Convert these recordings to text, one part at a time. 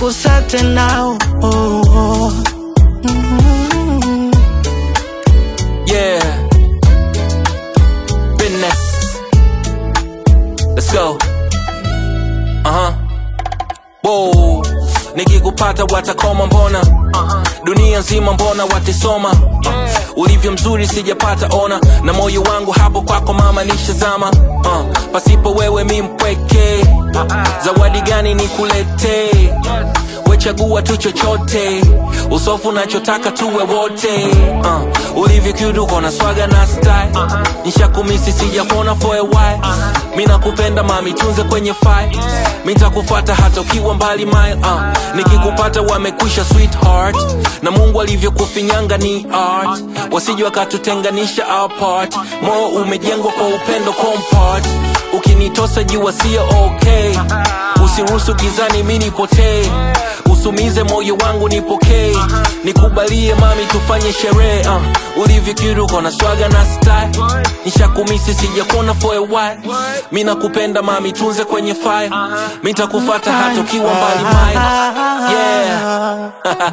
kusate nao oh, oh. Mm. Yeah. Business. Let's go. Uh-huh. Whoa. Nikikupata watakoma mbona dunia nzima mbona watisoma uh, ulivyo mzuri sijapata ona na moyo wangu hapo kwako mama nishazama uh, pasipo wewe mi mpweke zawadi gani nikuletee wechagua tu chochote usofu nachotaka tuwe wote uh, ulivyo kiuduko na swaga na style nishakumisi sijakuona for a while mi nakupenda mami tunze kwenye file mi ntakufata hata ukiwa mbali mile uh, nikikupata wamekwisha sweetheart na mungu alivyokufinyanga ni art wasije wakatutenganisha apart moyo umejengwa kwa upendo compart ukinitosa jua sio okay usiruhusu gizani mi nipotee usumize moyo wangu nipokee nikubalie mami tufanye sherehe uh, ulivyo kiruko na swaga na style nishakumisi sijakuona for a while mi nakupenda mami tunze kwenye fire mi ntakufata hata ukiwa mbali mile yeah.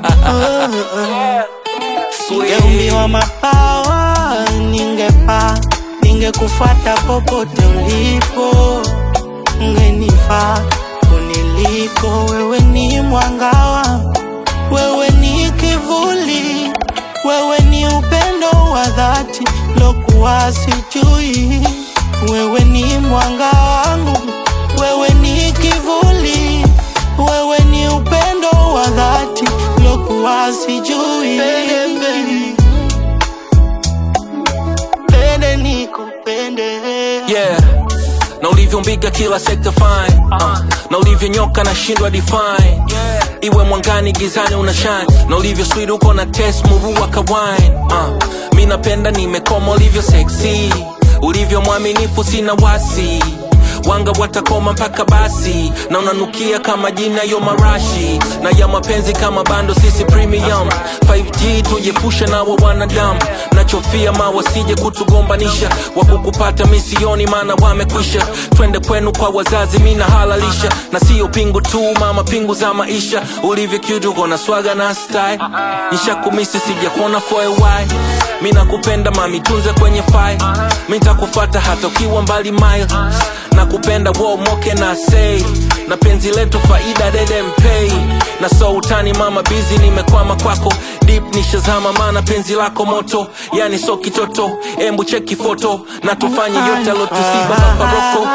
Ningeumbiwa mapawa, ningepaa, ningekufuata popote ulipo, ungenifaa kuniliko. Wewe ni mwangawa, wewe ni kivuli, wewe ni upendo wa dhati lokuwa sijui. Wewe ni mwanga wangu, wewe ni kivuli, wewe ni upendo wa dhati lokuwa sijui. Pende nikupende yeah na ulivyombiga kila sekta fine uh, na ulivyonyoka na shindwa define iwe mwangani gizani una shine na ulivyo sweet uko na test murua ka wine uh, mi napenda nimekoma ulivyo sexy ulivyo mwaminifu sina wasi wanga watakoma mpaka basi na unanukia kama jina yo marashi na ya mapenzi kama bando sisi premium 5g tujepushe nawa wanadamu nachofia ma wasije kutugombanisha wakukupata misioni maana wamekwisha twende kwenu kwa wazazi mina halalisha na sio pingu tu mama pingu za maisha ulivyo kiutuko na swaga na style nishakumisi sijakuona for a while mi nakupenda mami tunze kwenye file mi ntakufata hata ukiwa mbali mile nakupenda wo moke na sei na penzi letu faida dede mpei na so utani mama bizi nimekwama kwako dip nishazama mana penzi lako moto yani so kitoto embu cheki foto na tufanye yote alotusiba maparoko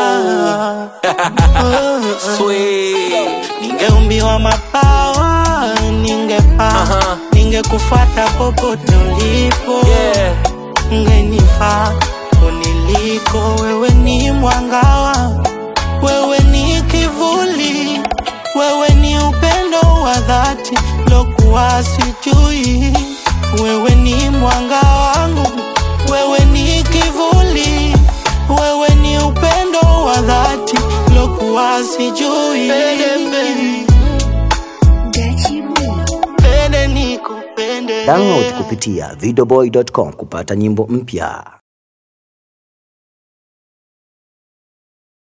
Sweet. Ningeumbiwa mapawa, ningepaa, Aha. ningekufuata popote ulipo, Yeah. ungenifaa kuniliko. Wewe ni mwangawa, wewe ni kivuli, wewe ni upendo wa dhati lokuwa sijui. Wewe ni mwanga wangu, wewe ni kivuli, wewe ni upendo wa dhati lokuwa sijui. Pende nikupende. Download kupitia videoboy.com kupata nyimbo mpya.